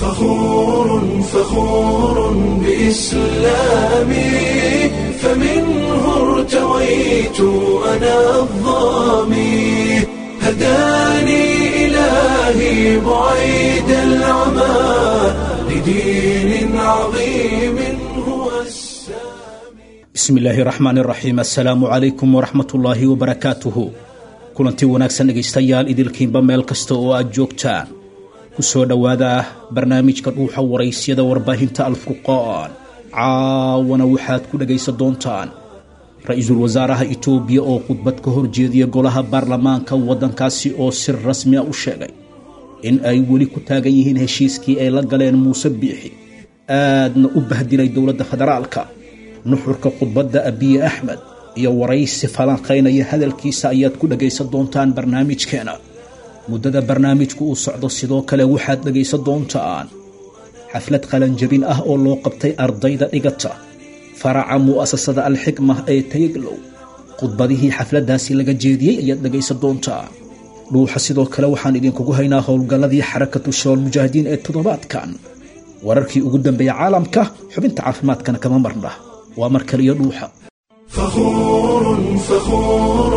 فخور فخور بإسلامي فمنه ارتويت أنا الظامي هداني إلهي بعيد العمى لدين عظيم هو السامي bismi illaahi raxmaan raxiim assalaamu calaykum waraxmatullaahi wabarakaatuhu kulantii wanaagsan dhegaystayaal idilkiinba meel kasta oo aad joogtaan ku soo dhowaada barnaamijka dhuuxa waraysyada warbaahinta alfurqaan caawana waxaad ku dhegaysan doontaan ra-iisul wasaaraha itoobiya oo khudbad ka horjeediya golaha baarlamaanka waddankaasi oo si rasmi a u sheegay in ay weli ku taagan yihiin heshiiskii ay la galeen muuse biixi aadna u bahdilay dowladda federaalka nuxurka khudbadda abiye axmed iyo waraysi falanqaynaya hadalkiisa ayaad ku dhagaysan doontaan barnaamijkeena muddada barnaamijku uu socdo sidoo kale waxaad dhagaysan doontaan xaflad qalanjabin ah oo loo qabtay ardayda dhigata faraca mu'asasada alxikma ee tayaglow khudbadihii xafladdaasi laga jeediyey ayaad dhagaysan doontaan dhuuxa sidoo kale waxaan idinkugu haynaa howlgalladii xarakatu shabaal mujaahidiin ee toddobaadkan wararkii ugu dambeeya caalamka xubinta caafimaadkana kama marna waa mar kaliyo dhuuxa فخور فخور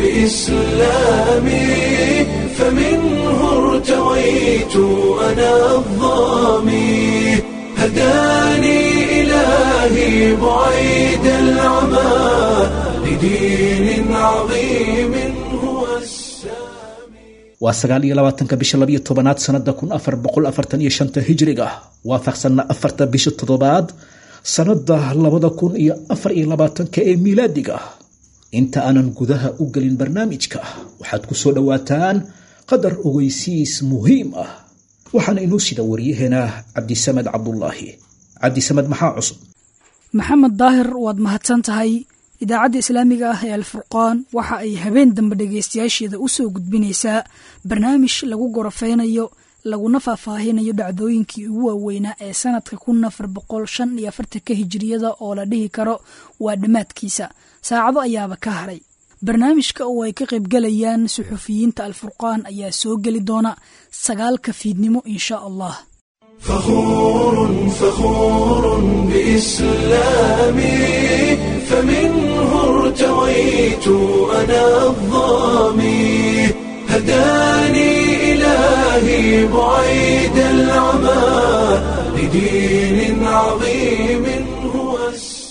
بإسلامي فمنه ارتويت أنا الظامي هداني إلهي بعيد العمى لدين عظيم هو السامي waa sagaal iyo labaatanka bisha labiyo tobanaad sanada kun afar boqol afartan iyo shanta hijriga waafaqsanna afarta bisha toddobaad sanada labada kun iyo afar iyo labaatanka ee miilaadiga inta aanan gudaha u gelin barnaamijka waxaad ku soo dhowaataan qadar ogeysiis muhiim ah waxaana inoo sida waryaheena cabdisamed cabdulaahi cabdisamed maxaa cusub maxamed daahir waad mahadsan tahay idaacadda islaamiga ah ee alfurqaan waxa ay habeen dambe dhegaystayaasheeda u soo gudbinaysaa barnaamij lagu gorofeynayo laguna faahfaahinayo dhacdooyinkii ugu waaweynaa ee sanadka kun afar boqol shan iyo afartanka hijiriyada oo la dhihi karo waa dhammaadkiisa saacado ayaaba ka haray barnaamijka oo ay ka qaybgalayaan suxufiyiinta alfurqaan ayaa soo geli doona sagaalka fiidnimo insha allah فخور فخور بإسلامي فمنه ارتويت أنا الظامي هداني إلهي بعيد العمى لدين عظيم هو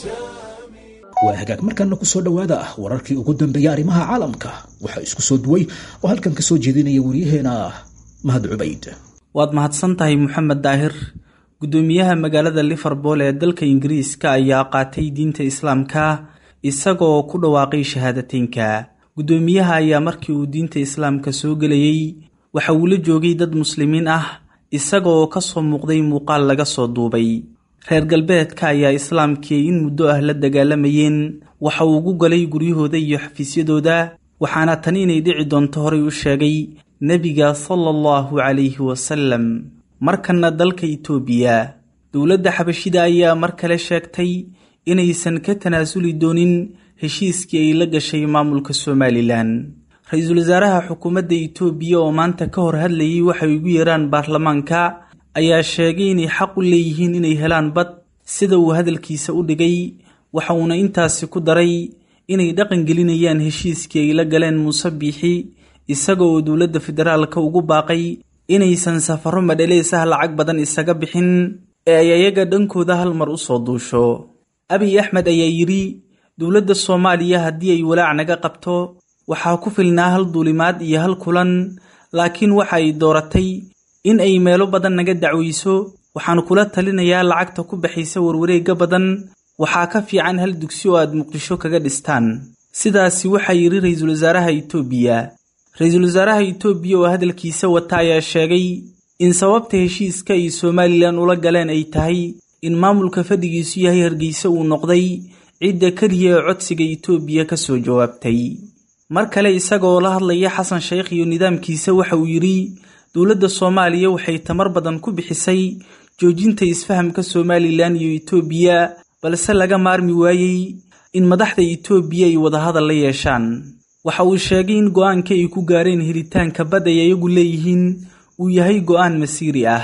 السامي waa hagaag markaana ku soo dhowaada wararkii ugu dambeeya arrimaha caalamka waxaa isku soo duway oo halkan ka soo jeedinaya waryaheena mahad cubayd waad mahadsan tahay moxamed daahir guddoomiyaha magaalada liverpool ee dalka ingiriiska ayaa qaatay diinta islaamka isagoo ku dhawaaqay shahaadateynka guddoomiyaha ayaa markii uu diinta islaamka soo gelayey waxa uu la joogay dad muslimiin ah isagaoo ka soo muuqday muuqaal laga soo duubay reer galbeedka ayaa islaamkii in muddo ah la dagaalamayeen waxa uu ugu galay guryahooda iyo xafiisyadooda waxaana tan inay dhici doonto horay u sheegay nebiga sala allahu calayhi wasalam markanna dalka itoobiya dowladda xabashida ayaa mar kale sheegtay inaysan ka tanaasuli doonin heshiiskii ay la gashay maamulka somalilan ra-iisul wasaaraha xukuumadda itoobiya oo maanta ka hor hadlayay waxay ugu yeeraan baarlamaanka ayaa sheegay inay xaq u leeyihiin inay helaan bad sida uu hadalkiisa u dhigay waxa uuna intaasi ku daray inay dhaqan gelinayaan heshiiskii ay la galeen muuse biixi isaga oo dowladda federaalka ugu baaqay inaysan safaro madhalees ah lacag badan isaga bixin ee ay ayaga dhankooda hal mar u soo duusho abiy axmed ayaa yidhi dowladda soomaaliya haddii ay walaac naga qabto waxaa ku filnaa hal duulimaad iyo hal kulan laakiin waxa ay dooratay in ay meelo badan naga dacwayso waxaan kula talinayaa lacagta ku baxaysa warwareegga badan waxaa ka fiican hal dugsi oo aad muqdisho kaga dhistaan sidaasi waxaa yidhi ra-iisul wasaaraha itoobiya ra-iisul wasaaraha itoobiya oo hadalkiisa wata ayaa sheegay in sababta heshiiska ay somalilan ula galeen ay tahay in maamulka fadhigiisu yahay hargeysa uu noqday cidda keliya ee codsiga itoobiya ka soo jawaabtay mar kale isagaoo la hadlaya xasan sheekh iyo nidaamkiisa waxa uu yidhi dowladda soomaaliya waxay tamar badan ku bixisay joojinta isfahamka somalilan iyo itoobiya balse laga maarmi waayey in madaxda itoobiya ay wadahadal la yeeshaan waxa uu sheegay in go-aanka ay ku gaareen helitaanka bad ay ayagu leeyihiin uu yahay go-aan masiiri ah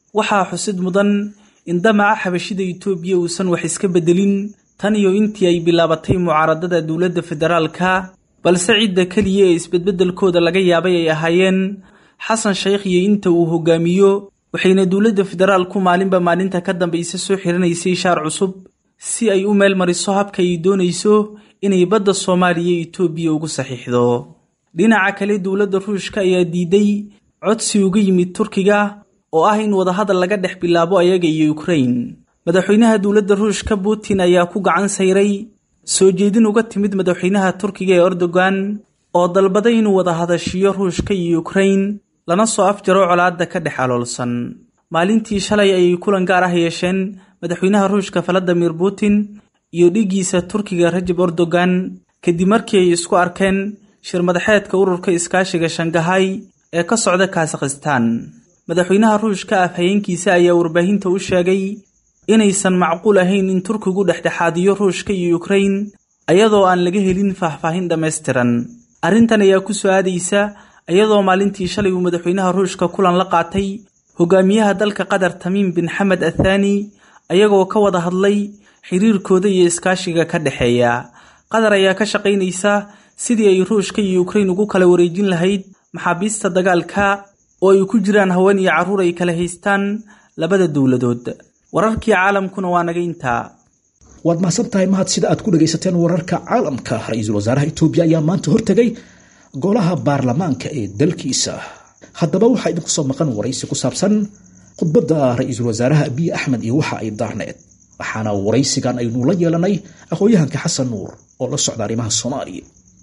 waxaa xusid mudan in damaca xabashida itoobiya uusan wax iska beddelin tan iyo intii ay bilaabatay mucaaradada dowladda federaalka balse cidda keliya ee isbedbeddelkooda laga yaabay ay ahaayeen xasan sheikh iyo inta uu hogaamiyo waxayna dowladda federaalku maalinba maalinta ka dambaysa soo xiranaysay shaar cusub si ay u meel mariso habka ay doonayso inay badda soomaaliya itoobiya ugu saxiixdo dhinaca kale dowladda ruushka ayaa diiday codsi uga yimid turkiga oo ah in wadahadal laga dhex bilaabo ayaga iyo ukrain madaxweynaha dowladda ruushka putin ayaa ku gacan sayray soo jeedin uga timid madaxweynaha turkiga ee erdogan oo dalbaday inuu wada hadashiyo ruushka iyo ukrain lana soo afjaro colaadda ka dhex aloolsan maalintii shalay ayay kulan gaar ah yeesheen madaxweynaha ruushka valadimir putin iyo dhigiisa turkiga rajab erdogan kadib markii ay isku arkeen shir madaxeedka ururka iskaashiga shangahay ee ka socda kazakhstan madaxweynaha ruushka afhayeenkiisa ayaa warbaahinta u sheegay inaysan macquul ahayn in turkigu dhexdhexaadiyo ruushka iyo ukrain ayadoo aan laga helin faahfaahin dhammaystiran arrintan ayaa ku soo aadaysa iyadoo maalintii shalay uu madaxweynaha ruushka kulan la qaatay hogaamiyaha dalka qatar tamiim bin xamed athaani ayagoo ka wada hadlay xiriirkooda iyo iskaashiga ka dhexeeya qatar ayaa ka shaqaynaysa sidii ay ruushka iyo ukrain ugu kala wareejin lahayd maxaabiista dagaalka oo ay ku jiraan haween iyo carruur ay kala haystaan labada dowladood wararkii caalamkuna waa naga intaa waad mahadsan tahay mahad sida aad ku dhagaysateen wararka caalamka ra-iisul wasaaraha itoobiya ayaa maanta hortegay golaha baarlamaanka ee dalkiisa haddaba waxaa idinku soo maqan waraysi ku saabsan khudbadda ra-iisul wasaaraha abiy axmed iyo waxa ay daarneed waxaana waraysigan aynu la yeelanay aqoon-yahanka xasan nuur oo la socda arrimaha soomaaliya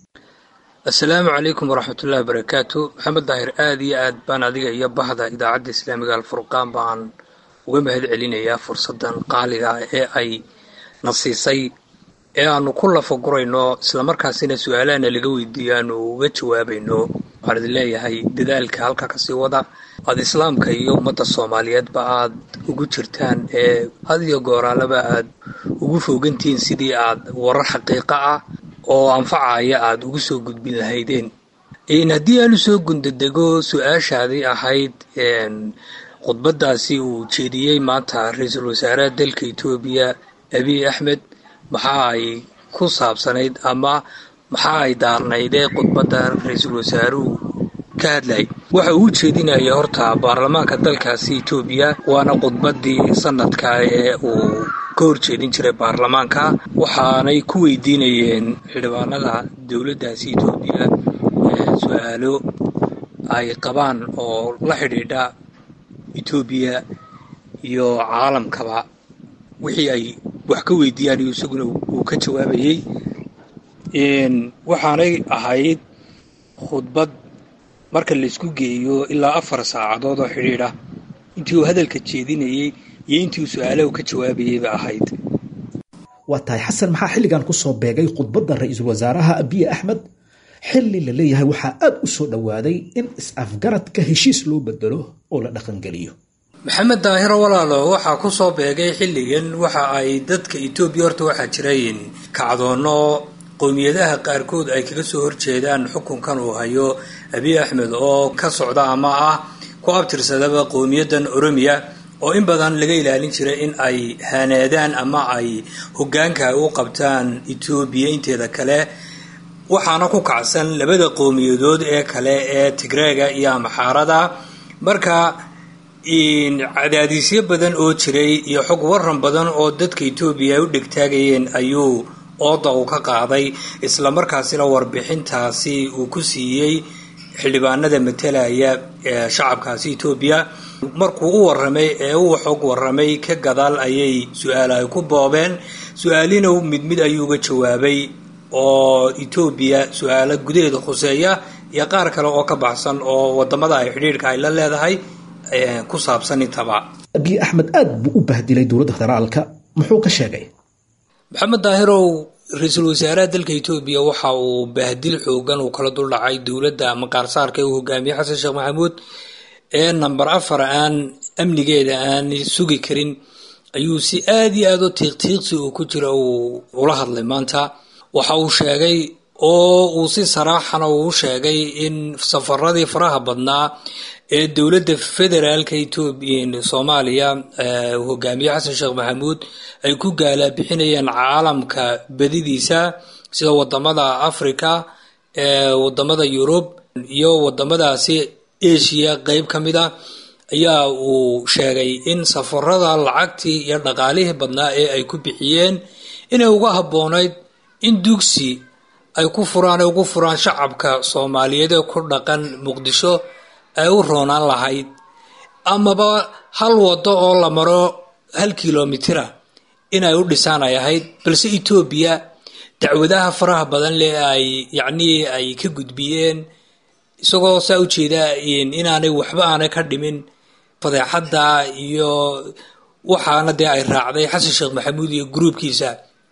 assalaamu calaykum waraxmatullahi wabarakaatu maxamed daahir aada iyo aad baan adiga iyo bahda idaacadda islaamiga alfurqaan baan uga mahad celinayaa fursaddan qaaliga ee ay na siisay ee aanu ku lafagurayno islamarkaasina su-aalahana laga weydiiyo aanu uga jawaabayno waxaan idin leeyahay dadaalka halka kasii wada aada islaamka iyo ummadda soomaaliyeedba aad ugu jirtaan ee had iyo gooraalaba aad ugu foogantihiin sidii aad warar xaqiiqa ah oo anfacaya aada ugu soo gudbin lahaydeen haddii aanu soo gundadego su-aashaadii ahayd khudbadaasi uu jeediyey maanta ra-iisul wasaaraha dalka etoobiya abiy axmed maxa ay ku saabsanayd ama maxa ay daarnaydee khudbadda ra-iisul wasaaruhu ka hadlayay waxa uu jeedinaya horta baarlamaanka dalkaasi etoobiya waana khudbaddii sanadka ee uu ka horjeedin jiray baarlamaanka waxaanay ku weydiinayeen xildhibaanada dowladdaasi etoobiya su-aalo ay qabaan oo la xidhiidha etoobiya iyo caalamkaba wixii ay wax ka weydiiyaan iyo isaguna uu ka jawaabayey waxaanay ahayd khudbad marka laysku geeyo ilaa afar saacadood oo xidhiidha intii uu hadalka jeedinayey iyo intii uu su-aalaha ka jawaabayeyba ahayd waa tahay xasan maxaa xilligan kusoo beegay khudbadda ra-iisul wasaaraha abiy axmed xilli la leeyahay waxaa aada u soo dhowaaday in is-afgaradka heshiis loo bedelo oo la dhaqangeliyo maxamed daahiro walaalo waxaa ku soo beegay xilligan waxa ay dadka etoobiya horta waxaa jirayn kacdoono qowmiyadaha qaarkood ay kaga soo horjeedaan xukunkan uu hayo abiy axmed oo ka socda ama ah ku abtirsadaba qowmiyaddan oromiya oo in badan laga ilaalin jiray in ay hanaadaan ama ay hogaanka u qabtaan etoobiya inteeda kale waxaana ku kacsan labada qowmiyadood ee kale ee tigreega iyo amaxaarada marka cadaadisyo badan oo jiray iyo xog waran badan oo dadka etoobiya ay u dhegtaagayeen ayuu ooda uu ka qaaday islamarkaasina warbixintaasi uu ku siiyey xildhibaanada matalaya ee shacabkaasi etoobiya markuu u waramay ee uu xog waramay ka gadaal ayay su-aal ay ku boobeen su-aalina mid mid ayuu uga jawaabay oo etoobiya su-aalo gudaheeda khuseeya iyo qaar kale oo ka baxsan oo wadamada ay xidhiidhka ay la leedahay ku saabsan intaba abiy axmed aada buu u bahdilay dowladda federaalka muxuu ka sheegay maxamed daahirow ra-iisul wasaaraha dalka etoobiya waxa uu bahdil xoogan uu kala duldhacay dowladda maqaarsaarka ee uu hogaamiyey xasan sheekh maxamuud ee namber afar aan amnigeeda aan sugi karin ayuu si aada iyo aada u tiiqtiiqsi uu ku jira uu ula hadlay maanta waxa uu sheegay oo uu si saraaxana uu sheegay in safaradii faraha badnaa ee dowladda federaalka etoobiya soomaaliya hogaamiye xasan sheekh maxamuud ay ku gaalabixinayeen caalamka badidiisa sida wadamada africa wadamada yurub iyo wadamadaasi asia qeyb ka mid a ayaa uu sheegay in safarada lacagtii iyo dhaqaalihii badnaa ee ay ku bixiyeen inay uga habboonayd in dugsi ay ku furaan ay ugu furaan shacabka soomaaliyeed ee ku dhaqan muqdisho ay u roonaan lahayd amaba hal wado oo la maro hal kilomitira inay u dhisaan ay ahayd balse etoobiya dacwadaha faraha badan leh ay yacnii ay ka gudbiyeen isagoo saa u jeeda inaanay waxba aanay ka dhimin fadeexadda iyo waxaana dee ay raacday xasan sheekh maxamuud iyo gruubkiisa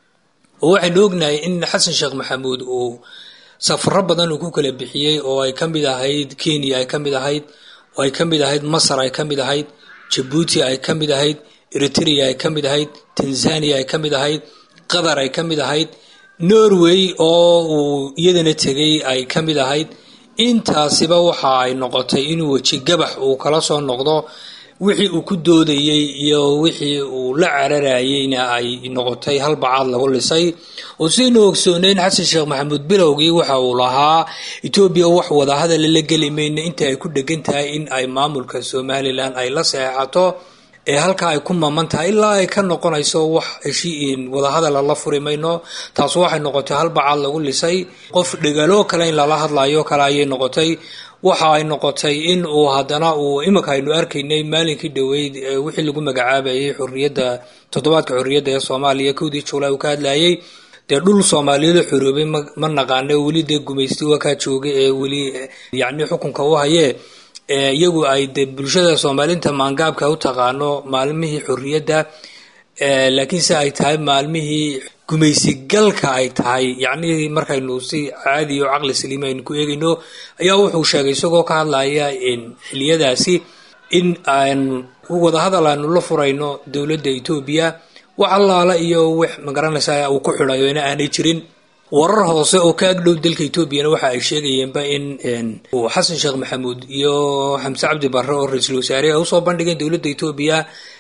oo waxaynu ognahay in xasan sheekh maxamuud uu safaro badan uu ku kala bixiyey oo ay ka mid ahayd kenya ay ka mid ahayd oo ay ka mid ahayd masar ay ka mid ahayd jabuuti ay ka mid ahayd eritrea ay ka mid ahayd tanzania ay ka mid ahayd qatar ay ka mid ahayd norway oo uu iyadana tegay ay ka mid ahayd intaasiba waxa ay noqotay inuu weji gabax uu kala soo noqdo wixii uu ku doodayey iyo wixii uu la cararayeyna ay noqotay hal bacaad lagu lisay oo sidaynu ogsooneyn xasan sheekh maxamuud bilowgii waxa uu lahaa etoobiya wax wadahadala la geli mayno inta ay ku dhegan tahay in ay maamulka somalilan ay la seexato ee halkaa ay ku maman tahay ilaa ay ka noqonayso wax heshiin wadahadala la furi mayno taas waxay noqotay hal bacaad lagu lisay qof dhegalo kale in lala hadlayo kale ayay noqotay waxa ay noqotay in uu haddana uu iminka aynu arkaynay maalinkii dhoweyd wixii lagu magacaabayay xorriyadda toddobaadka xorriyadda ee soomaaliya kowdii juulay uu ka hadlayay dee dhul soomaaliyeed oo xoroobay ma naqaana weli dee gumaysti waa kaa jooga ee weli yacni xukunka u hayee iyagu ay de bulshada soomaaliinta maangaabka u taqaano maalmihii xorriyadda laakiinse ay tahay maalmihii gumaysigalka ay tahay yacnii markaynu si caadi o caqli saliima aynu ku eegayno ayaa wuxuu sheegay isagoo ka hadlaya xiliyadaasi in aanu wadahadal aanu la furayno dowladda etoobiya wax allaala iyo wix magaranaysa uu ku xidhayo ina aanay jirin warar hoose oo ka agdhow dalka etoobiyana waxa ay sheegayeenba in xasan sheekh maxamuud iyo xamse cabdi barre oo ra-iisul wasaare ay usoo bandhigeen dowladda etoobiya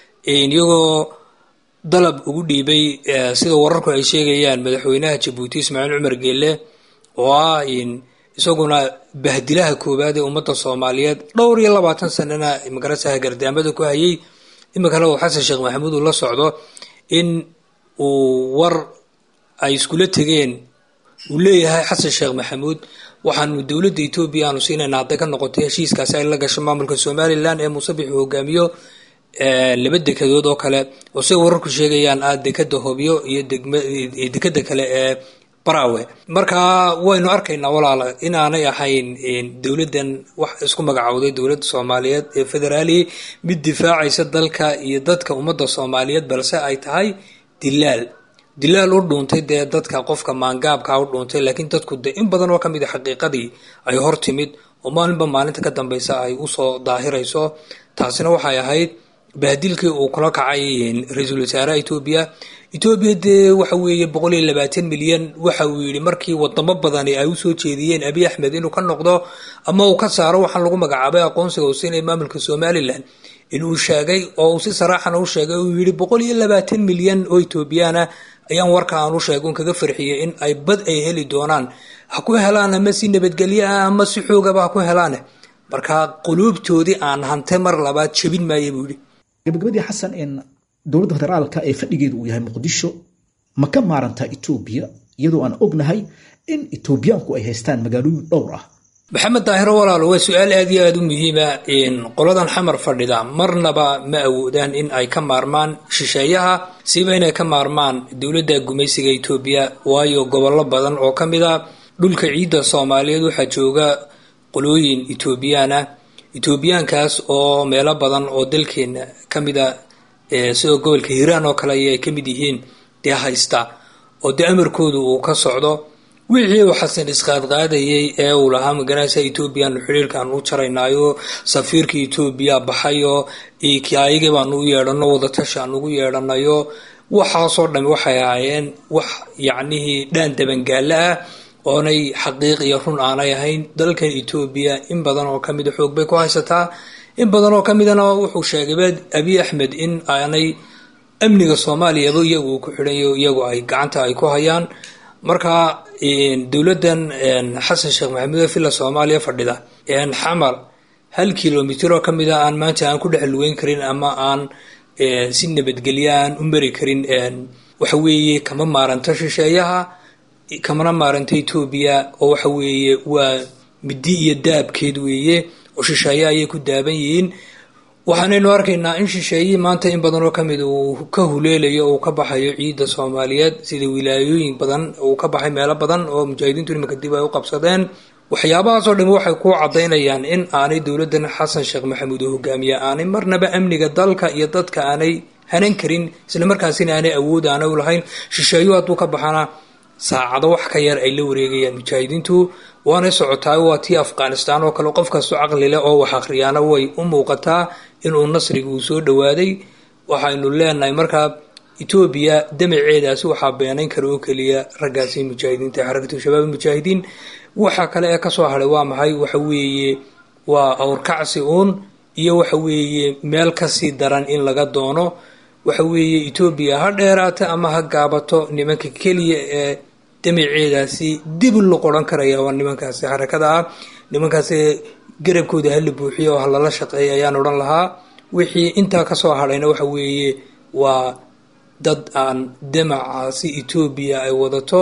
iyagoo dalab ugu dhiibay sida wararku ay sheegayaan madaxweynaha jabuuti ismaaciil cumar geelle oo ah isaguna bahdilaha koowaad ee ummadda soomaaliyeed dhowr iyo labaatan sanana magarasa gardaamada ku hayay iminkana uu xasan sheekh maxamuud uu la socdo in uu war ay iskula tegeen uu leeyahay xasan sheekh maxamuud waxaanu dowladda etoobiya aanu siinayna hadday ka noqotay heshiiskaasi ay la gasho maamulka somalilan ee muusabix uu hogaamiyo laba dekadood oo kale oo siday wararku sheegayaan ah dekada hobyo iyo dekada kale ee barawe marka waynu arkaynaa walaala inaanay ahayn dowladdan wax isku magacowday dowladda soomaaliyeed ee federaali mid difaacaysa dalka iyo dadka ummadda soomaaliyeed balse ay tahay dilaal dilaal u dhuuntay dee dadka qofka maangaabka u dhuuntay laakiin dadku de in badan oo kamid a xaqiiqadii ay hor timid oo maalinba maalinta ka dambeysa ay usoo daahirayso taasina waxay ahayd bahdilkii uu kula kacay ra-iisul wasaaraha etoobiya etoobiya dee waxa weeye boqol iyo labaatan milyan waxa uu yidhi markii wadamo badani ay usoo jeediyeen abiy axmed inuu ka noqdo ama uu ka saaro waxaan lagu magacaabay aqoonsiga uu siinaya maamulka somalilan inuu sheegay oo uu si saraaxana u sheegay uu yidhi boqol iyo labaatan milyan oo etoobiyaana ayaan warka aan u sheegay un kaga farxiyay in ay bad ay heli doonaan ha ku helaan ama si nabadgelyo ah ama si xoogaba ha ku helaane marka quluubtoodii aan hante mar labaad jebin maaya buu yidhi gabagabadii xasan in dowladda federaalka ee fadhigeedu uu yahay muqdisho ma ka maarantaa etoobiya iyadoo aan ognahay in etoobiyaanku ay haystaan magaalooyin dhowr ah maxamed daahiro walaalo waa su-aal aad iyo aada u muhiima qoladan xamar fadhida marnaba ma awoodaan in ay ka maarmaan shisheeyaha siba inay ka maarmaan dowladda gumaysiga etoobiya waayo gobollo badan oo ka mid a dhulka ciidda soomaaliyeed waxaa jooga qolooyin etoobiyaana etoobiyaankaas oo meelo badan oo dalkeena ka mid a sidoo gobolka hiiraan oo kale ayay ka mid yihiin dee haysta oo dee amarkoodu uu ka socdo wixii uu xasan isqaadqaadayay ee uu lahaa maganaysa etoobiyaanu xiriirkaan u jaraynaayo safiirka etoobiya baxayo ayagii baanu u yeedhano wadatashi aan ugu yeedhanayo waxaasoo dhami waxay ahaayeen wax yacnihii dhaan dabangaalo ah oonay xaqiiq iyo run aanay ahayn dalkan etoobiya in badan oo kamida xoog bay ku haysataa in badan oo kamidana wuxuu sheegay abiy axmed in aanay amniga soomaaliyaba iyagu ku xidhanyo iyagu ay gacanta ay ku hayaan marka dowladan xasan sheekh maxamuud villa soomaaliya fadhida xamar hal kilomitr oo kamid a aan maanta aan ku dhex lugeyn karin ama aan si nabadgelya aan u mari karin waxa weeye kama maaranto shisheeyaha kamana maaranta etoobiya oo waxa weeye waa midi iyo daabkeed weeye oo shisheeye ayay ku daaban yihiin waxaanaynu arkaynaa in shisheeyihii maanta in badan oo kamid uu ka huleelayo uu ka baxayo ciidda soomaaliyeed sida wilaayooyin badan uu ka baxay meelo badan oo mujaahidiintu imanka dib ay u qabsadeen waxyaabahaasoo dhami waxay ku cadaynayaan in aanay dowladan xasan sheekh maxamuud oo hogaamiya aanay marnaba amniga dalka iyo dadka aanay hanan karin islamarkaasina aanay awood aanay u lahayn shisheeyo hadduu ka baxana saacado wax ka yar ay la wareegayaan mujaahidiintu waanay socotaa waa tii afghanistan oo kale qof kastoo caqli leh oo wax akhriyaana way u muuqataa inuu nasriga uu soo dhowaaday waxaynu leenahay markaa etoobiya damaceedaasi waxaa beenayn kara oo keliya raggaasi mujaahidiinta xarakatu shabaab mujaahidiin waxa kale ee kasoo haray waa maxay waxa weeye waa awrkacsi uun iyo waxa weeye meel kasii daran in laga doono waxa weeye etoobiya ha dheeraata ama ha gaabato nimanka keliya ee damaceedaasi dib lo qoran karaya waa nimankaasi xarakada ah nimankaasi garabkooda hala buuxiyo oo halala shaqeeya ayaan odhan lahaa wixii intaa kasoo hadhayna waxa weeye waa dad aan damacaasi etoobiya ay wadato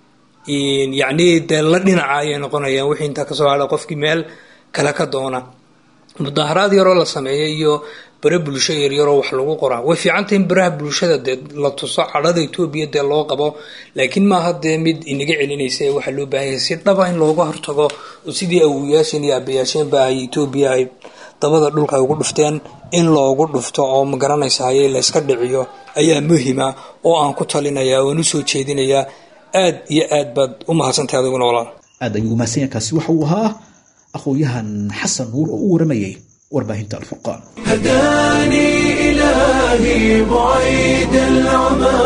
yacni dee la dhinaca ayay noqonayaan wixii intaa kasoo hadha qofkii meel kale ka doona mudaaharaad yaroo la sameeya iyo bare bulsho yaryaroo wax lagu qoraa way fiicantah in baraha bulshada dee la tuso cadhada etoobiya dee loo qabo laakiin maaha dee mid inaga celinaysa ee waxaa loo baahanya si dhaba in looga hortago oo sidii awoyaasheen iyo aabayaasheenba ay etoobiya ay dabada dhulka ay ugu dhufteen in loogu dhufto oo magaranaysa haye layska dhiciyo ayaa muhima oo aan ku talinaya waan usoo jeedinayaa aad iyo aad baad u mahadsantahay adiguna walaal aad ayuu umahadsanya kaasi waxa uu ahaa aqoon-yahan xasan nuur oo u waramayay warbaahinta alfurqaan هداني إلهي بعيد العمى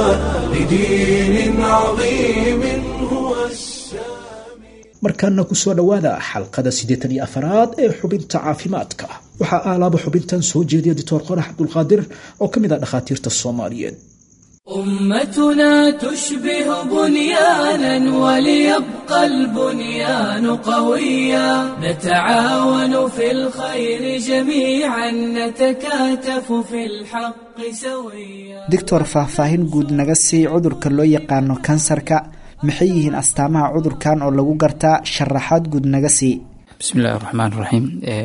لدين عظيم هو السامي markaana ku soo dhowaada xalqada siddeetan iyo afaraad ee xubinta caafimaadka waxaa aalaaba xubintan soo jeediya doctor qorax cabdulqaadir oo ka mid ah dhakhaatiirta soomaaliyeed أمتنا تشبه بنيانا وليبقى البنيان قويا نتعاون في الخير جميعا نتكاتف في الحق سويا doctor faahfaahin guud naga sii cudurka loo yaqaano kansarka maxay yihiin astaamaha cudurkan oo lagu gartaa sharaxaad guud naga sii بسم الله الرحمن الرحيم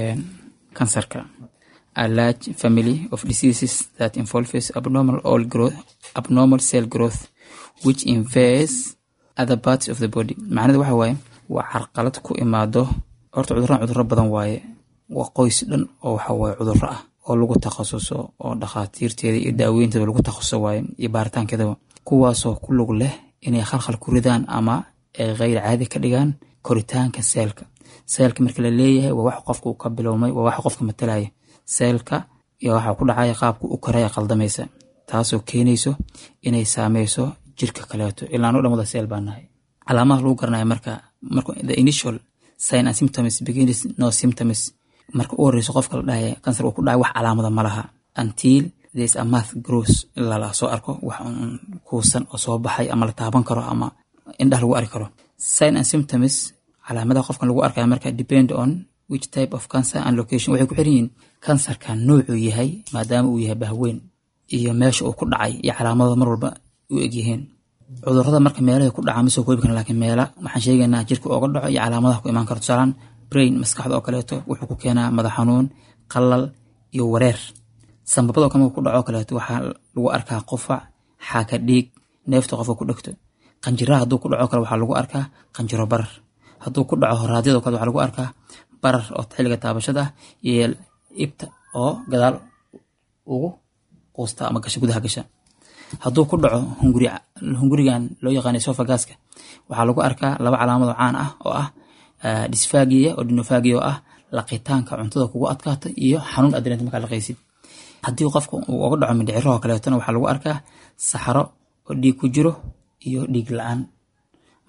كانسرka a large family of diseases that involves abnormal all growth abnormal cell growth which invades other parts of the body macnada waxa waaye waa carqalad ku imaado horta cudurran cudurro badan waaye waa qoys dhan oo waxa waaye cudurro ah oo lagu takhasuso oo dhakhaatiirteeda iyo daaweynteeda lagu takhasuso waaye iyo baaritaankeedaba kuwaasoo ku lug leh inay khalkhal ku ridaan ama ay kheyr caadi ka dhigaan koritaanka seelka seelka marka la leeyahay waa wax qofka uu ka bilowmay waa wax qofka matalaya seelka iyo waxa ku dhacaya qaabka u koraya qaldamaysa taasoo keenayso inay saameyso jirka kaleeto ilaa no dhan wada seel baa nahay calaamadaha lagu garanaya marka marka the initial sign and symptoms begins no symptoms marka u horeyso qofka la dhahaya kansar uu ku dhacay wax calaamada ma laha until there's a math grows ilaa la soo arko wax un kuusan oo soo baxay ama la taaban karo ama indhaha lagu arki karo sign and symptoms calaamadaha qofkan lagu arkaya marka depend on which type of cancer and location waxay ku xiran yihiin kansarka noocuu yahay maadaama uu yahay bahweyn iyo meesha uu ku dhacay iyo calaamadooda mar walba u egyihiin cudurada marka meelahay ku dhaca ma soo koobi karan lakiin meela waxaan sheegaynaa jirka ooga dhaco iyo calaamadaha ku imaan karo tusaalaan brain maskaxda oo kaleeto wuxuu ku keenaa madax xanuun qalal iyo wareer sambabadoo kale ku dhaco kaleeto waxaa lagu arkaa qufac xaaka dhiig neefta qofka ku dhegto qanjiraha hadduu ku dhaco kale waxaa lagu arkaa qanjiro barar hadduu ku dhaco horaadyadoo kale waxaa lagu arkaa barar oo xilliga taabashada ah iyo ibta oo gadaal ugu quusta ama gasha gudaha gasha hadduu ku dhaco hunguri hungurigan loo yaqaana esophaguska waxaa lagu arkaa laba calaamado caan ah oo ah dysfagia oo dinofagia oo ah laqitaanka cuntada kugu adkaato iyo xanuun adreenta markaa laqaysid haddii qofka uu uga dhaco mindhiciraho kaleetona waxaa lagu arkaa saxaro oo dhiig ku jiro iyo dhiig la-aan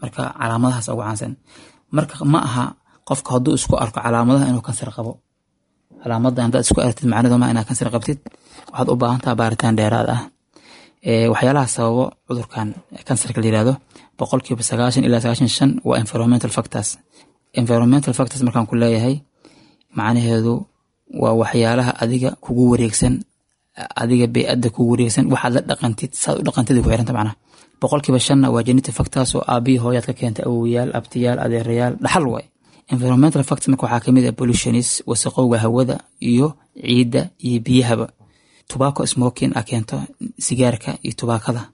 marka calaamadahaas ugu caansan marka ma aha qofka hadduu isku arko calaamadaha inuu kansar qabo calaamadan haddaad isku aragtid macnadu ma inaad kansar qabtid waxaad u baahan taha baaritaan dheeraad ah waxyaalaha sababo cudurkan kansarka la yirahdo boqolkiiba sagaashan ilaa sagaashan shan waa environmental factors environmental factors markaan ku leeyahay macnaheedu waa waxyaalaha adiga kugu wareegsan adiga bey-adda kugu wareegsan waxaad la dhaqantid saad u dhaqantid ku xiranta macnaha boqolkiiba shanna waa genetic factors oo aabihii hooyaad ka keentay awowayaal abtiyaal adeerayaal dhaxal waay environmental factors marka waxaa kamid ah pollutionis wasaqowga hawada iyo ciidda iyo biyahaba tobacco smoking a keento sigaarka iyo tubaakada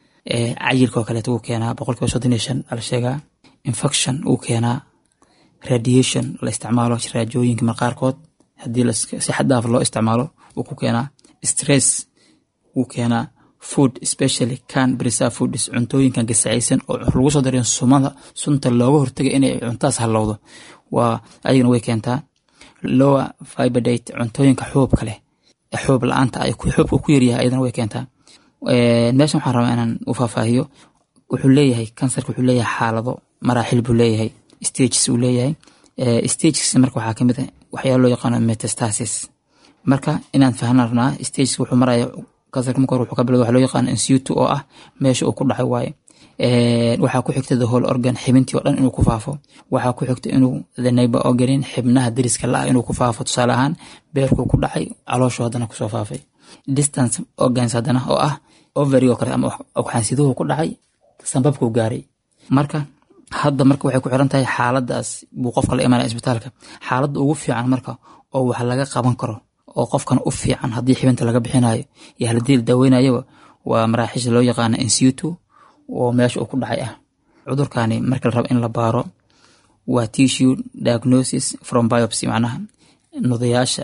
cayilka oo kaleeto wuu keenaa boqolkiiba soddon iyo shan ala sheegaa infection wuu keenaa radiation la isticmaalo raajooyinka marqaarkood haddii si xaddaaf loo isticmaalo wuu ku keenaa stress wuu keenaa food especially can preserve foods cuntooyinkan gasacaysan oo lagu soo darin sumada sunta looga hortagay inay cuntaas halowdo waa ayagana way keentaa lower fiberdate cuntooyinka xuubka leh xuub la-aanta ay xuubka ku yaryahay ayadana way keentaa meeshan waxaan rabaa inaan u faahfaahiyo wuxuu leeyahay kansarka wuxuu leeyahay xaalado maraaxil buu leeyahay stages uu leeyahay stages marka waxaa kamid ah waxyaala loo yaqaano metastasis marka inaan fahna rabnaa stages wuxuu maraya kansarka marka hore wuxuu ka bilowda waxa loo yaqaano insutu oo ah meesha uu ku dhacay waaye waxaa ku xigta the whole organ xibintii oo dhan inuu ku faafo waxaa ku xigta inuu the neighbor organin xibnaha deriska la-ah inuu ku faafo tusaale ahaan beerkuu ku dhacay calooshu haddana kusoo faafay distance organs haddana oo ah ovary oo kale ama ogxaansiduhu ku dhacay sanbabkuu gaaray marka hadda marka waxay ku xiran tahay xaaladaas buu qofka la imaanaya isbitaalka xaaladda ugu fiican marka oo wax laga qaban karo oo qofkan u fiican haddii xibinta laga bixinayo iyo haladii la daaweynayaba waa maraaxiisha loo yaqaana insutu oo meesha uu ku dhacay ah cudurkani marka la rabo in la baaro waa tissue diagnosis from biopsy macnaha nudayaasha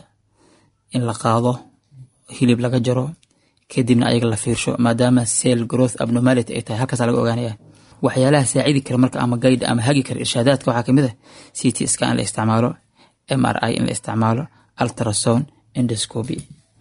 in la qaado hilib laga jaro kadibna ayaga la fiirsho maadaama cell growth abnormality ay tahay halkaasa laga ogaanaya waxyaalaha saacidi kara marka ama gayd ama hagi kara irshaadaadka waxaa kamid ah ct scan in la isticmaalo m r i in la isticmaalo ultrasound endoscopy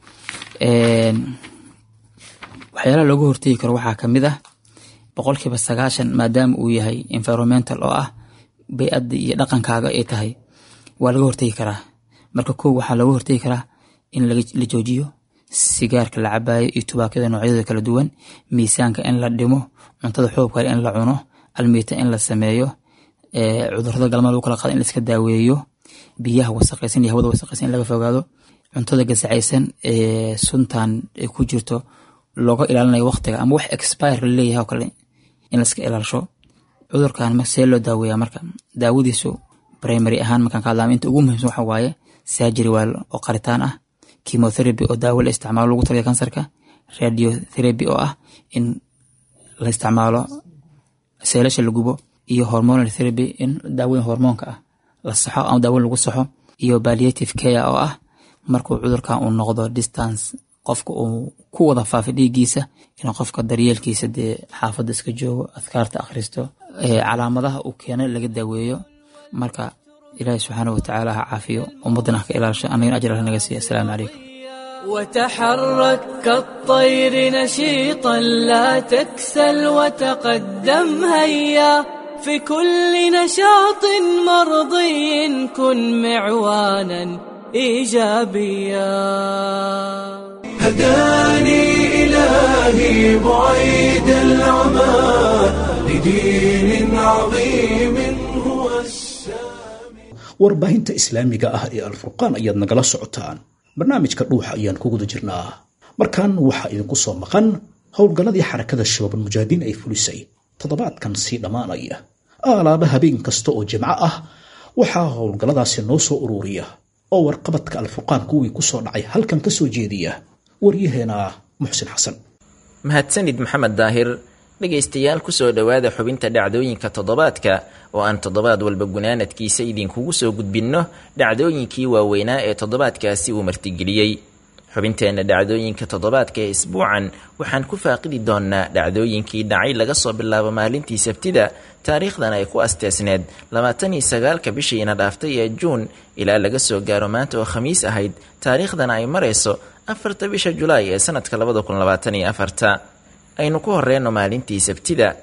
waxyaalaha looga hortegi karo waxaa kamid ah boqolkiiba sagaashan maadaama uu yahay environmental oo ah bay-adda iyo dhaqankaaga ay tahay waa laga hortegi karaa marka kow waxaa looga hortegi karaa in la joojiyo sigaarka la cabaayo iyo tubaakada noocyadooda kala duwan miisaanka in la dhimo cuntada xoobkale in la cuno almiita in la sameeyo cudurada galmada lagu kala qaado in laiska daaweeyo biyaha wasaqaysan iyo hawada wasaqaysan in laga fogaado cuntada gasacaysan ee suntan ay ku jirto looga ilaalinayo waqtiga ama wax expire laleeyahay oo kale in laiska ilaalisho cudurkan see loo daaweeya marka daawadiisu primary ahaan markaan ka hadlaama inta ugu muhiimsan waxa waaye surgery waa oo qaritaan ah chemotherapy oo daawo la isticmaalo lagu talaya kansarka radiotherapy oo ah in la isticmaalo seelasha la gubo iyo hormonal therapy in daawoyin hormoonka ah la saxo ama daawoyin lagu saxo iyo palliative care oo ah markuu cudurkan uu noqdo distance qofka uu ku wada faafay dhiiggiisa inuu qofka daryeelkiisa dee xaafadda iska joogo adkaarta akhristo calaamadaha uu keenay laga daaweeyo marka ilaahi subxaana watacaala ha caafiyo ummaddana ha ka ilaalisho annagana ajr naga siiya asalaamu calaykum وتحرك كالطير نشيطا لا تكسل وتقدم هيا في كل نشاط مرضي كن معوانا ايجابيا هداني إلهي بعيد العمى لدين عظيم هو السامي warbaahinta islaamiga ah ee alfurqaan ayaad nagala socotaan barnaamijka dhuuxa ayaan ku guda jirnaa markan waxaa idinku soo maqan howlgalladii xarakada shabaabul mujaahidiin ay fulisay toddobaadkan sii dhammaanaya aalaaba habeen kasta oo jimco ah waxaa howlgalladaasi noo soo ururiya oo warqabadka alfurqaan kuwii ku soo dhacay halkan ka soo jeediya waryaheena muxsin xasan mahadsanid maxamed daahir dhegaystayaal kusoo dhowaada xubinta dhacdooyinka toddobaadka oo aan toddobaad walba gunaanadkiisa idinkugu soo gudbinno dhacdooyinkii waaweynaa ee toddobaadkaasi uu martigeliyey xubinteenna dhacdooyinka toddobaadka ee isbuucan waxaan ku faaqidi doonnaa dhacdooyinkii dhacay laga soo bilaabo maalintii sabtida taariikhdan ay ku asteesneed labaatan iyo sagaalka bishiina dhaaftay ee juun ilaa laga soo gaaro maanta oo khamiis ahayd taariikhdana ay marayso afarta bisha julaay ee sanadka labada kun labaatan iyo afarta aynu ku horeyno maalintii sabtida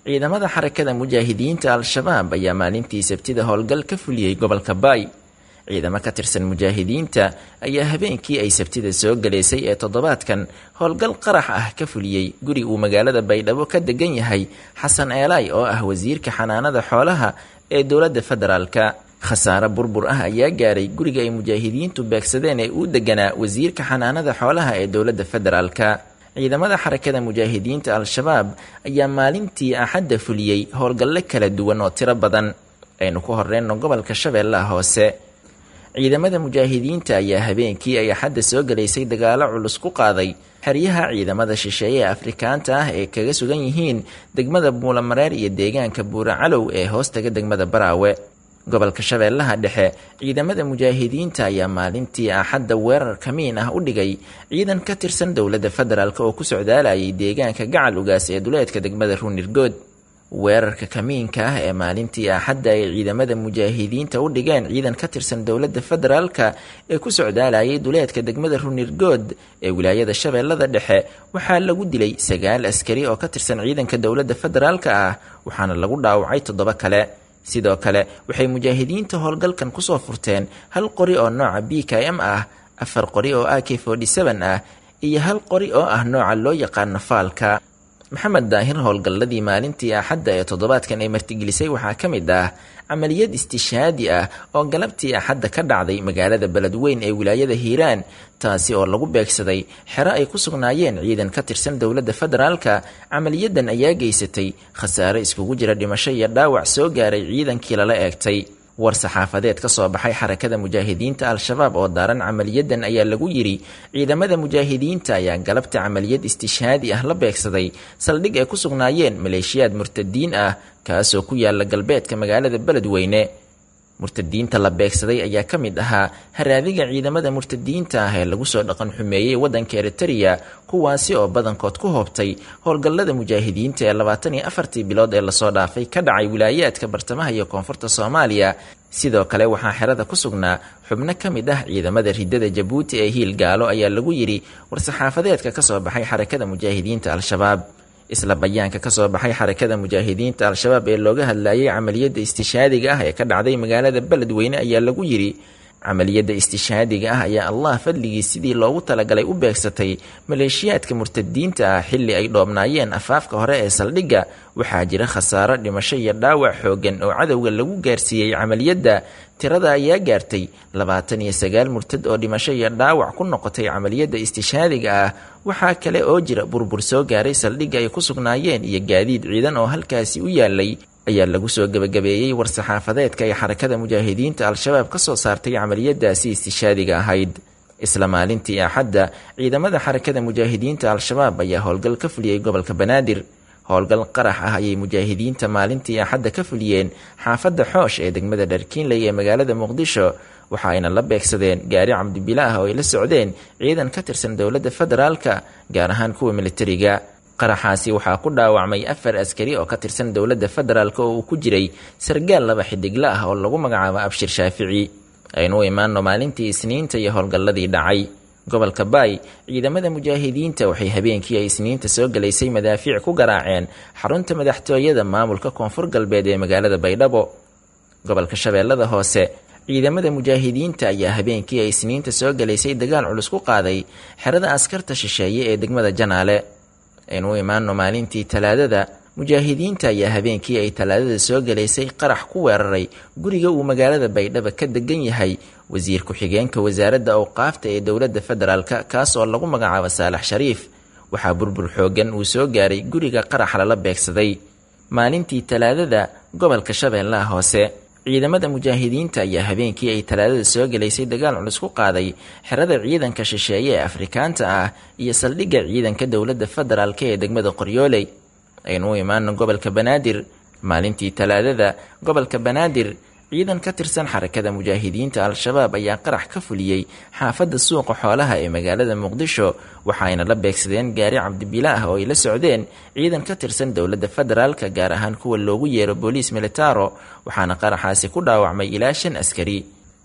ciidamada xarakada mujaahidiinta al-shabaab ayaa maalintii sabtida howlgal ka fuliyey gobolka baay ciidamo ka tirsan mujaahidiinta ayaa habeenkii ay sabtida soo galaysay ee toddobaadkan howlgal qarax ah ka fuliyey guri uu magaalada baydhabo ka degan yahay xasan eelay oo ah wasiirka xanaanada xoolaha ee dowladda federaalka khasaare burbur ah ayaa gaaray guriga ay mujaahidiintu beegsadeen ee uu deganaa wasiirka xanaanada xoolaha ee dowladda federaalka ciidamada xarakada mujaahidiinta al-shabaab ayaa maalintii axadda fuliyey howlgallo kala duwan oo tiro badan aynu ku horeyno gobolka shabeellaha hoose ciidamada mujaahidiinta ayaa habeenkii ay axadda soo galaysay dagaalo culus ku qaaday xeryaha ciidamada shisheeye ee afrikaanta ah ee kaga sugan yihiin degmada buulamareer iyo deegaanka buura calow ee hoostaga degmada baraawe gobolka shabeellaha dhexe ciidamada mujaahidiinta ayaa maalintii axadda weerar kamiin ah u dhigay ciidan ka tirsan dowladda federaalk oo ku socdaalayay deegaanka gacal ugaas ee duleedka degmada ruunirgood weerarka kamiinka ah ee maalintii axadda ay ciidamada mujaahidiinta u dhigeen ciidan ka tirsan dowladda federaalka ee ku socdaalayay duleedka degmada runirgood ee wilaayada shabeellada dhexe waxaa lagu dilay sagaal askari oo ka tirsan ciidanka dowladda federaalka ah waxaana lagu dhaawacay toddoba kale sidoo kale waxay mujaahidiinta howlgalkan kusoo furteen hal qori oo nooca b k m ah afar qori oo a k ah iyo hal qori oo ah nooca loo yaqaano faalka maxamed daahir howlgalladii maalintii axadda ee toddobaadkan ay martigelisay waxaa ka mid ah camaliyad istishaadi ah oo galabtii axadda ka dhacday magaalada beledweyn ee wilaayada hiiraan taasi oo lagu beegsaday xero ay ku sugnaayeen ciidan ka tirsan dowladda federaalka camaliyadan ayaa geysatay khasaare iskugu jira dhimasho iyo dhaawac soo gaaray ciidankii lala eegtay war saxaafadeed ka soo baxay xarakada mujaahidiinta al-shabaab oo daaran camaliyadan ayaa lagu yidhi ciidamada mujaahidiinta ayaa galabta camaliyad istishaadi ah la beegsaday saldhig ay ku sugnaayeen maleeshiyaad murtadiin ah kaasoo ku yaala galbeedka magaalada beledweyne murtadiinta la beegsaday ayaa ka mid ahaa haraadiga ciidamada murtadiinta ah ee lagu soo dhaqan xumeeyey waddanka eritereya kuwaasi oo badankood ku hoobtay howlgallada mujaahidiinta ee labaatan iyo afartii bilood ee lasoo dhaafay ka dhacay wilaayaadka bartamaha iyo koonfurta soomaaliya sidoo kale waxaa xerada ku sugnaa xubno ka mid ah ciidamada ridada jabuuti ee hiil gaalo ayaa lagu yidhi war-saxaafadeedka ka soo baxay xarakada mujaahidiinta al-shabaab isla bayaanka ka soo baxay xarakada mujaahidiinta al-shabaab ee looga hadlayay camaliyadda istishaadiga ah ee ka dhacday magaalada beledweyne ayaa lagu yidhi camaliyadda istishaadiga ah ayaa allah fadligii sidii loogu talagalay u beegsatay maleeshiyaadka murtadiinta ah xilli ay dhoobnaayeen afaafka hore ee saldhigga waxaa jira khasaaro dhimasho iyo dhaawac xoogan oo cadowga lagu gaarsiiyey camaliyadda tirada ayaa gaartay labaatan iyo sagaal murtad oo dhimasho iyo dhaawac ku noqotay camaliyadda istishaadiga ah waxaa kale oo jira burbur soo gaaray saldhigga ay ku sugnaayeen iyo gaadiid ciidan oo halkaasi u yaalay ayaa lagu soo gebagabeeyey war-saxaafadeedka ay xarakada mujaahidiinta al-shabaab ka soo saartay camaliyadaasi istishaadiga ahayd isla maalintii axadda ciidamada xarakada mujaahidiinta al-shabaab ayaa howlgal ka fuliyey gobolka banaadir howlgal qarax ah ayay mujaahidiinta maalintii axadda ka fuliyeen xaafadda xoosh ee degmada dharkiinley ee magaalada muqdisho waxa ayna la beegsadeen gaari cabdibila ah oo ay la socdeen ciidan ka tirsan dowladda federaalka gaar ahaan kuwa militariga qaraxaasi waxaa ku dhaawacmay afar askari oo ka tirsan dowladda federaalk oo uu ku jiray sargaal laba xidigla ah oo lagu magacaabo abshir shaafici aynu u imaanno maalintii isniinta iyo howlgalladii dhacay gobolka baay ciidamada mujaahidiinta waxay habeenkii ay isniinta soo galaysay madaafiic ku garaaceen xarunta madaxtooyada maamulka koonfur galbeed ee magaalada baydhabo gobolka shabeellada hoose ciidamada mujaahidiinta ayaa habeenkii ay isniinta soo galaysay dagaal culus ku qaaday xerada askarta shisheeye ee degmada janaale aynu u imaanno maalintii talaadada mujaahidiinta ayaa habeenkii ay talaadada soo galaysay qarax ku weeraray guriga uu magaalada baydhaba ka degan yahay wasiir ku-xigeenka wasaaradda awqaafta ee dowladda federaalka kaas oo lagu magacaabo saalax shariif waxaa burbur xoogan uu soo gaaray guriga qarax lala beegsaday maalintii talaadada gobolka shabeellaha hoose ciidamada mujaahidiinta ayaa habeenkii ay talaadada soo galaysay dagaal culus ku qaaday xerada ciidanka shisheeye ee afrikaanta ah iyo saldhigga ciidanka dowladda federaalk ee degmada qoryooley aynu u imaano gobolka banaadir maalintii talaadada gobolka banaadir ciidan ka tirsan xarakada mujaahidiinta al-shabaab ayaa qarax ka fuliyey xaafadda suuqa xoolaha ee magaalada muqdisho waxaayna la beegsadeen gaari cabdibila ah oo ay la socdeen ciidan ka tirsan dowladda federaalka gaar ahaan kuwa loogu yeero booliis militaro waxaana qaraxaasi ku dhaawacmay ilaa shan askari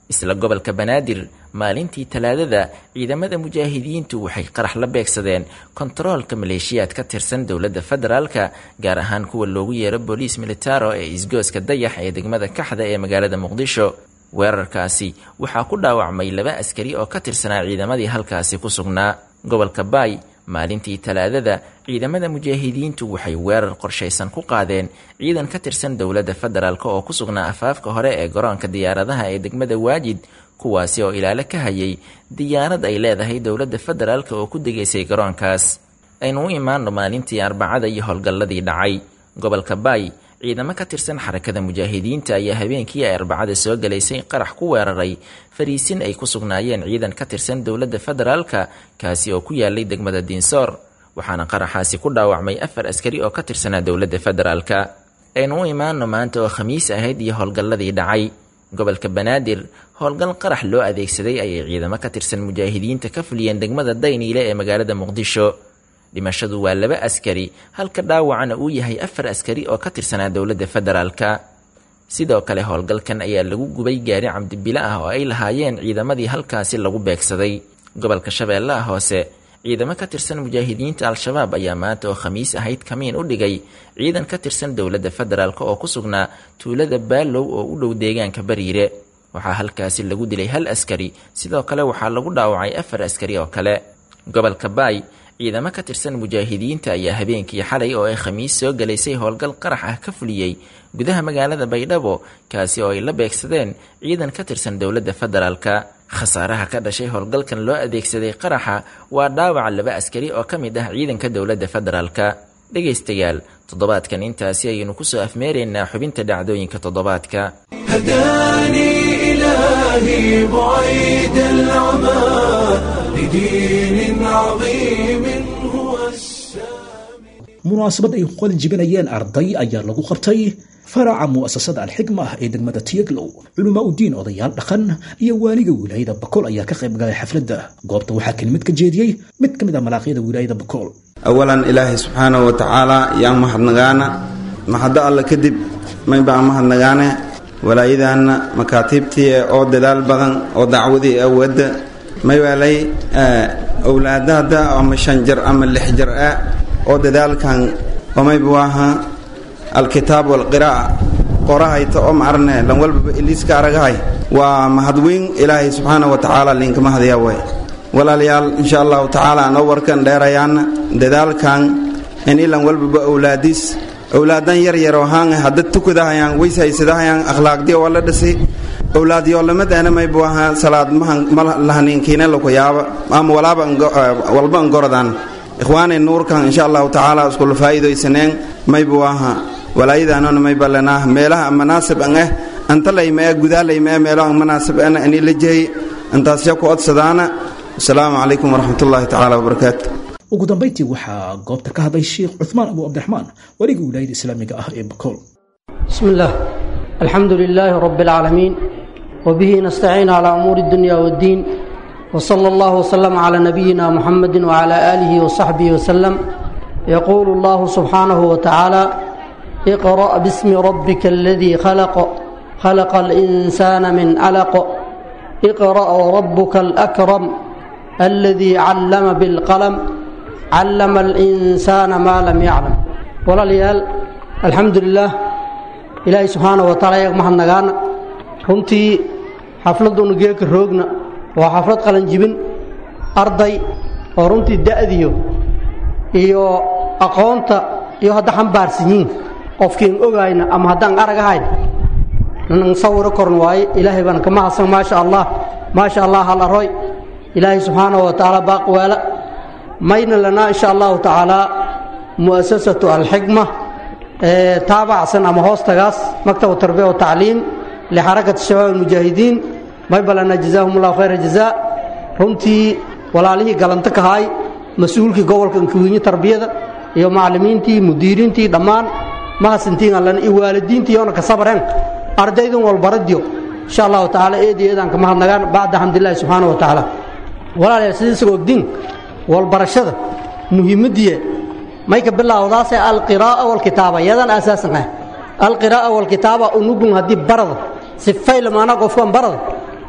isla gobolka banaadir maalintii talaadada ciidamada mujaahidiintu waxay qarax la beegsadeen kontaroolka maleeshiyaad ka tirsan dowladda federaalka gaar ahaan kuwa loogu yeero booliis militaro ee isgooska dayax ee degmada kaxda ee magaalada muqdisho weerarkaasi waxaa ku dhaawacmay laba askari oo ka tirsanaa ciidamadii halkaasi ku sugnaa gobolka baay maalintii talaadada ciidamada mujaahidiintu waxay weerar qorshaysan ku qaadeen ciidan ka tirsan dowladda federaalk oo ku sugnaa afaafka hore ee garoonka diyaaradaha ee degmada waajid kuwaasi oo ilaalo ka hayay diyaarad ay leedahay dowladda federaalk oo ku degaysay garoonkaas aynu u imaano maalintii arbacada iyo howlgalladii dhacay gobolka baay ciidamo ka tirsan xarakada mujaahidiinta ayaa habeenkii ay arbacada soo galaysay qarax ku weeraray fariisin ay ku sugnaayeen ciidan ka tirsan dowladda federaalka kaasi oo ku yaalay degmada diinsoor waxaana qaraxaasi ku dhaawacmay afar askari oo ka tirsanaa dowladda federaalka aynu u imaano maanta oo khamiis ahayd iyo howlgalladii dhacay gobolka banaadir howlgal qarax loo adeegsaday ayay ciidamo ka tirsan mujaahidiinta ka fuliyeen degmada dayniile ee magaalada muqdisho dhimashadu waa laba askari halka dhaawacana uu yahay afar askari oo ka tirsanaa dowladda federaalka sidoo kale howlgalkan ayaa lagu gubay gaari camdibilo ah oo ay lahaayeen ciidamadii halkaasi lagu beegsaday gobolka shabeellaha hoose ciidamo ka tirsan mujaahidiinta al-shabaab ayaa maanta oo khamiis ahayd kamiin u dhigay ciidan ka tirsan dowladda federaalk oo ku sugnaa tuulada baalow oo u dhow deegaanka bariire waxaa halkaasi lagu dilay hal askari sidoo kale waxaa lagu dhaawacay afar askari oo kale gobolka baay ciidamo ka tirsan mujaahidiinta ayaa habeenkii xalay oo ay khamiis soo galaysay howlgal qarax ah ka fuliyey gudaha magaalada baydhabo kaasi oo ay la beegsadeen ciidan ka tirsan dowladda federaalka khasaaraha ka dhashay howlgalkan loo adeegsaday qaraxa waa dhaawaca laba askari oo ka mid ah ciidanka dowladda federaalka dhegaystayaal toddobaadkan intaasi ayaynu kusoo afmeeraynaa xubinta dhacdooyinka toddobaadka هداني إلهي بعيد العمى لدين عظيم هو السامي munaasabad ay qalin jibinayeen arday ayaa lagu qabtay faraca mu'asasada alxikma ee degmada tiyaglow culamaa udiin odayaal dhaqan iyo waaliga wilaayada bakool ayaa ka qayb galay xafladda goobta waxaa kelimad ka jeediyey mid ka mid ah malaaqyada wilaayada bakool awalan ilaahay subxaanahu wa tacaala yaan mahadnagaana maxaddo alle kadib maybaan mahadnagaane walaayadaanna makaatiibtii oo dadaal badan oo dacwadii awadda maywaalay owlaadahda ama shan jar ama lix jar ah oo dadaalkan omaybu aha alkitaab walqiraa'a qorahayta oo maarne lan walbaba iliiska aragahay waa mahadweyn ilaahay subxaana wa tacaala liinka mahadaya way walaalayaal insha allahu tacaala anoo warkan dheerayaana dadaalkan in ilan walbaba owlaadiis owlaadan yar yaroo haan hadda tukadahayaan weysaysadahayaan akhlaaqdiya waa la dhisay owlaadyoolamadeena maybu ahaa salaad malahaniinkiina lakuyaaba ama walaaba walba angorodan ikhwaanay nuurkan insha allahu tacaala iskula faa'iidaysaneen maybu ahaa walaayadaanona mayba lenaa meelaha manaasib an eh anta laymae gudaa laymae meelaha manaasib ana ani la jeey intaasya ku odsadaana asalaamu calaykum waraxmatullaahi tacaala wabarakaatu ugu dambayntii waxaa goobta ka hadlay sheekh cuثmaan abu cabdiraxmaan waligii wilaayada islaamiga ah ee bakool بسم الله الحمد لله رب العالمين وبه نستعين على أمور الدنيا والدين وصلى الله وسلم على نبينا محمد وعلى آله وصحبه وسلم يقول الله سبحانه وتعالى اقرأ باسم ربك الذي خلق خلق الإنسان من علق اقرأ وربك الأكرم الذي علم بالقلم علم الإنسان ما لم يعلم ولا ليال الحمد لله ilaahay subxaana wa taala yaga mahadnagaana runtii xafladunu geeka roogna waa xaflad qalanjibin arday oo runtii da'diyo iyo aqoonta iyo hadda xambaarsan yiin qofkiin ogayna ama haddaan aragahayn nan sawiro korn waaye ilaahay baan ka mahadsan maasha allah maasha allah hal aroy ilaahay subxaana wa tacaala baaqwaala mayna lanaa insha allahu tacaala mu'asasatu alxikma taabacsan ama hoostagaas maktab tarbiya wa tacliim lixarakati shabaab almujaahidiin maybalana jazaahum allahu khayra jazaa runtii walaalihii galanto ka haay mas-uulkii gobolka inkawiinyo tarbiyada iyo macallimiintii mudiiriintii dhammaan mahadsantiin allana iyo waalidiintii yoona ka sabreen ardaydun walbaradiyo insha allahu tacaala eedi eedaan ka mahadnagaan bacda xamdillahi subxaana wa tacaala walaalayaal sidiisagoo ogdiin walbarashada muhiimaddiye may ka bilaawdaase alqiraa'a walkitaaba yadan asaasan ah alqiraa'a walkitaaba unugun haddii barada sifayla maanaa qofkan barada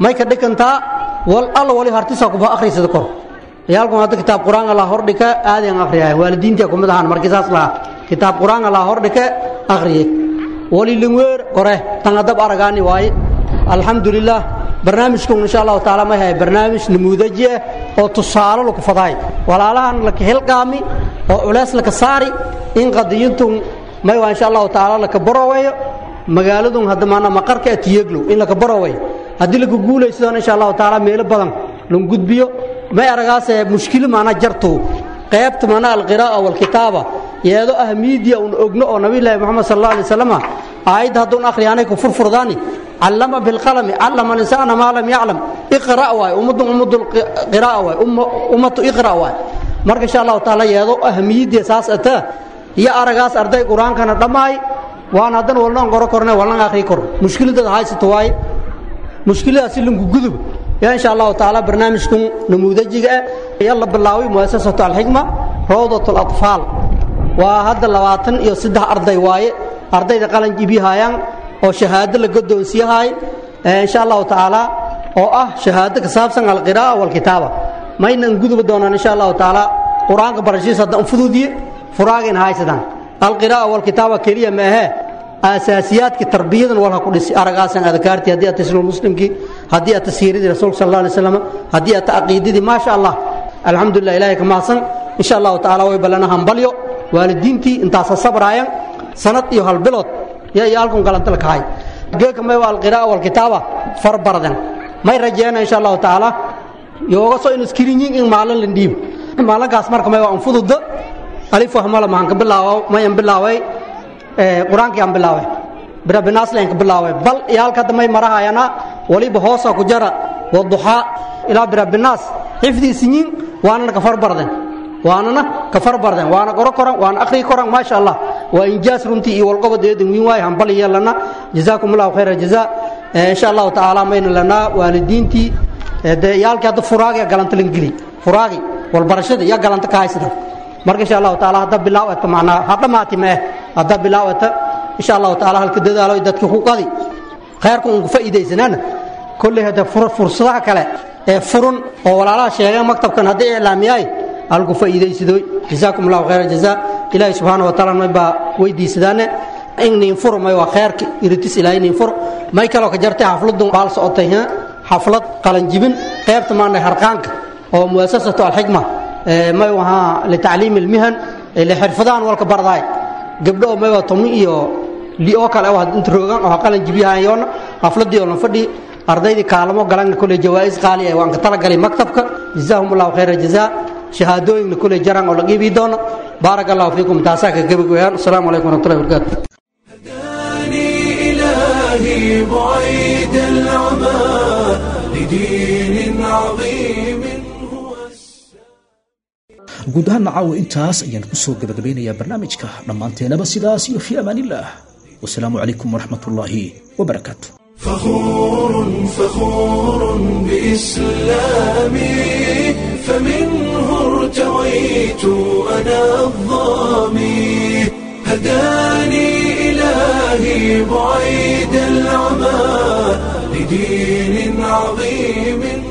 may ka dhikantaa wal alla wali hartisa kuba akhriysada kor ciyaalku hadda kitaab qur-aan allah hordhika aadeen akhriyahay waalidiintii kumid ahaan markii saas lahaa kitaab qur-aan allah hordhike akhriye wali lingweer kore tangadab aragaani waaye alxamdulilah barnaamijkun insha allahu taala may hay barnaamij namuudaji ah oo tusaalo laku fadaay walaalahan laka hilqaami oo culeys laka saari in qadiyintun may waa insha allahu taala laka baroweeyo magaaladun hadda maana maqarka atiyeglow in laka baroweeyo haddii laka guulaysadon insha allahu taala meelo badan lan gudbiyo may aragaase mushkilo maana jarto qaybta maana alqiraa'a walkitaaba yeedo ah miidiya un ogno oo nabiyullaahi moxamed sal alla alay waslam aayadda hadduun akhriyaanay ku furfurdaani callama bilqalami callama linsaana maa lam yaclam iqra' waay ummadun ummadu qira'a waay ummatu iqra' waay marka insha allahu taala yeedo ahmiyaddiya saas ataa iyo aragaas arday qur-aankana dhammaay waan haddana walnoon qoro korne walnan akhrii kor mushkiladada haysato waaye mushkiladaasi lanku gudub yaa insha allahu taala barnaamijkan namuudajiga ah ayaa la bilaaway muasasatu alxikma rawdat alatfaal waa hadda labaatan iyo saddex arday waaye ardayda qalan jibihayaan oo shahaado la godoonsiyahay insha allahu tacaala oo ah shahaado ka saabsan alqiraa'a walkitaaba maynan gudubi doonaan insha allahu tacaala qur-aanka barashiisa hadda fududiye furaagayna haysadaan alqiraa'a walkitaaba keliya maahee asaasiyaadka tarbiyadan walha ku dhisi aragaasan adkaartii haddii aad taslimu muslimkii haddii aad tasiiradii rasuulka sal alla alay slam haddii aad caqiidadii maasha allah alxamdulilah ilahay ka mahadsan insha allahu tacaala way ballana hambalyo waalidiintii intaasa sabraayan sanad iyo hal bilood yaa iyo halkun galanta la kahay geeka may waa alqiraa'a walkitaaba far bardan may rajeena insha allahu tacaala yooga soo in iskirinyin in maalin la dhiib maalinkaas marka may waa anfududa alif wahmala maxaan ka bilaawa mayan bilaaway qur-aankii aan bilaaway birabinaaslen ka bilaaway bal iyo halka hadda may marahayana waliba hoosa ku jara waduxaa ilaa birabinaas xifdiisinyin waanana ka far barden waanana ka far barden waana qoro koran waana akhrii koran maasha allah waa injaas runtii iyo walqobod eedan wiin waay hambali yeelana jazaakum allahu khayra jazaa insha allahu tacaala mayna lanaa waalidiintii dee yaalkii hadda furaagi galanta lan geli furaagi walbarashada yaa galanta ka haysada marka insha allahu taala hadda bilaawata macnaa ha dhammaati mee hadda bilaawata insha allahu taala halka dadaalo dadka ku qadi khayrka uun ku faa'iidaysanaana kolley hadda fursadaha kale ee furun oo walaalaha sheegeen maktabkan haddii iclaamiyaay halku faa'iidaysadooy jazaakum allahu khayra jazaa ilaahay subxaana wa taala may baa weydiisadaane in niin furo may waa khayrka iritis ilaahay niin furo may kaloo ka jartay xafladun baal socotay xaflad qalanjibin qaybta maana harqaanka oo muasasatu alxikma may wahaa litacliimi ilmihan lixirfadahan walka bardaay gabdho oo may waa tomi iyo li oo kale waa inta roogan oo qalan jibyahayoona xafladii oo la fadhi ardaydii kaalamo galan kule jawaa'is qaali ah waan ka talagalay maktabka jazaahum allahu khayra jazaa shahaadooyinna kule jaran oo la qiibi doono baaraka allahu fiikum taasaa ka gebagayaan asalaamu calaykum waraxmatullahi wabarakaatu إلهي بعيد العمى لدين عظيم guud ahaan nacaawo intaas ayaan ku soo gabagabaynayaa barnaamijka dhammaanteenaba sidaas iyo fii amaanillaah wasalaamu calaykum waraxmat ullaahi wabarakaatu فخور فخور بإسلامي فمنه ارتويت أنا الظامي هداني إلهي بعيد العمى لدين عظيم